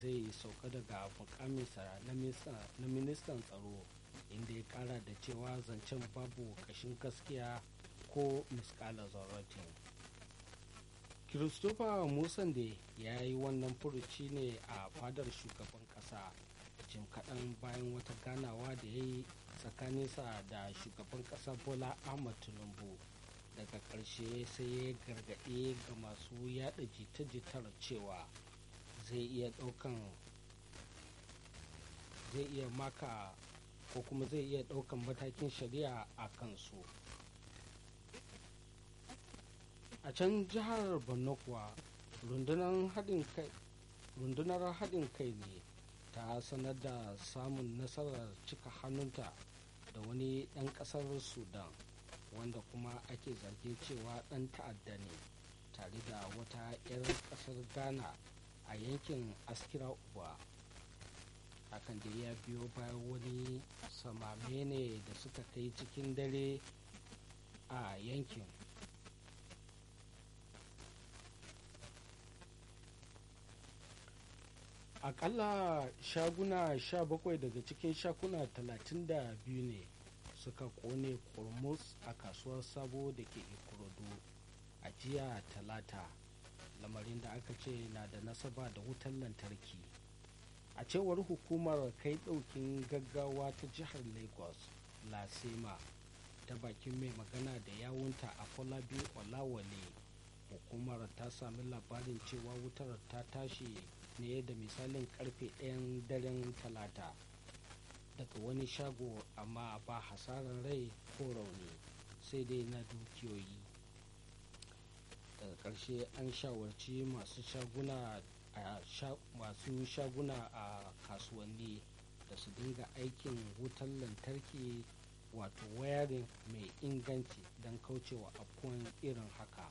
zai sauka daga mukaminsa na ministan tsaro inda ya kara da cewa zancen babu kashin gaskiya ko miskala zarratin christopher musande ya yi wannan furuci ne a fadar shugaban kasa jim kaɗan bayan wata ganawa da ya yi tsakaninsa da shugaban kasa bola ahmad tinubu daga ƙarshe sai ya gargaɗe ga masu yada jita-jitar cewa zai iya ɗaukan zai iya maka ko kuma zai iya ɗaukan matakin shari'a a kansu a can jihar borno kuwa rundunar haɗin kai ne ta sanar da samun nasarar cika hannunta da wani ɗan ƙasar sudan wanda kuma ake zargin cewa ɗan ta'adda ne tare da wata 'yar ƙasar ghana a yankin askira uba hakan da ya biyo bayan wani samame ne da suka kai cikin dare a yankin akalla shaguna 17 daga cikin shakuna 32 ne suka kone kurmus a kasuwar sabo da ke ikorodu a jiya talata lamarin da aka ce na da nasaba da wutar lantarki a cewar hukumar kai daukin gaggawa ta jihar lagos lasema ta bakin mai magana da yawunta a kwalabi olawale hukumar ta sami labarin cewa wutar ta tashi ne da misalin karfe ɗayan daren talata daga wani shago amma ba hasarar rai ko rauni sai dai na dukiyoyi daga ƙarshe an shawarci masu shaguna a masu shaguna a kasuwanni da su dinga aikin wutar lantarki wato wayarin mai inganci don kaucewa afkuwan irin haka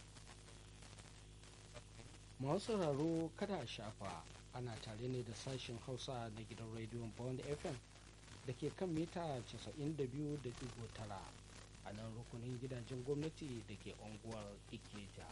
masu sauraro kada a shafa ana tare ne da sashen hausa na gidan rediyon bond fm da ke kan mita 92.9 a nan rukunin gidajen gwamnati da ke unguwar ikeja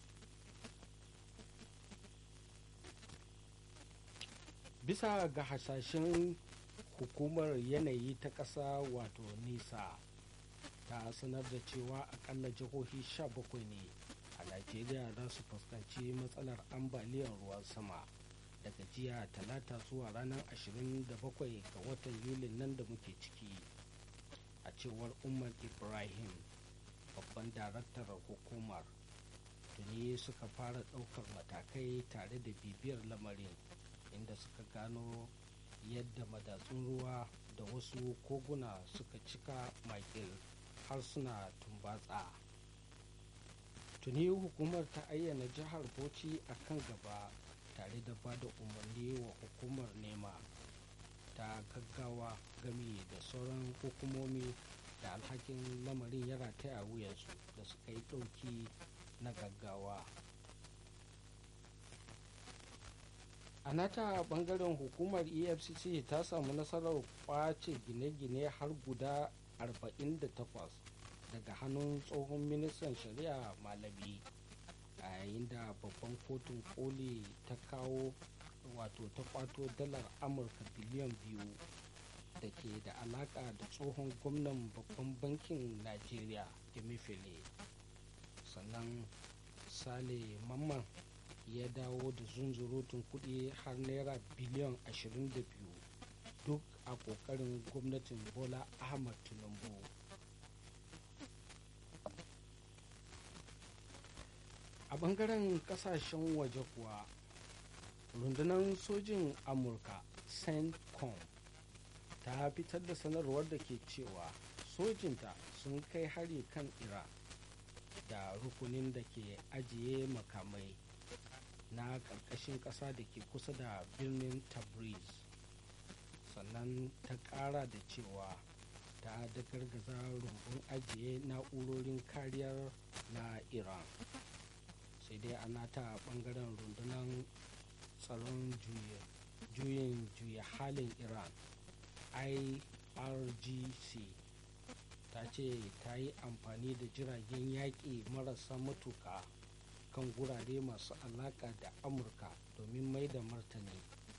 bisa ga hasashen hukumar yanayi ta ƙasa wato nisa ta sanar da cewa akalla jihohi 17 ne a najeriya za su fuskanci matsalar ambaliyar ruwan sama daga jiya talata zuwa ranar 27 ga watan yulin nan da muke ciki a cewar umar ibrahim babban daraktar hukumar tuni suka fara ɗaukar matakai tare da bibiyar lamarin inda suka gano yadda madatsun ruwa da wasu koguna suka cika makil har suna tumbatsa tuni hukumar ta ayyana jihar bauchi a kan gaba tare da ba da umarni wa hukumar nema ta gaggawa game da sauran hukumomi da alhakin lamarin ya rataya a wuyansu da suka yi ɗauki na gaggawa a nata bangaren hukumar efcc ta samu nasarar kwace gine-gine har guda 48 daga hannun tsohon ministan shari'a malami a yayin da babban kotun koli ta kawo wato ta kwato dalar amurka biliyan biyu da ke da alaka da tsohon gwamnan babban bankin najeriya emefiele sannan sale mamman ya dawo da zunzurutun kudi har naira biliyan 22 duk a kokarin gwamnatin bola ahmad tinubu a bangaren kasashen waje kuwa rundunar sojin amurka centcom ta fitar da sanarwar da ke cewa sojinta sun kai hari kan iran da rukunin da ke ajiye makamai na ƙarƙashin ƙasa da ke kusa da birnin tabriz sannan ta ƙara da cewa ta da gargaza rumbun ajiye na'urorin kariyar na iran sai dai ana ta ɓangaren rundunar tsaron juyin juya halin iran irgc ta ce ta yi amfani da jiragen yaƙi marasa matuƙa kan gurare masu alaƙa da amurka domin mai da martani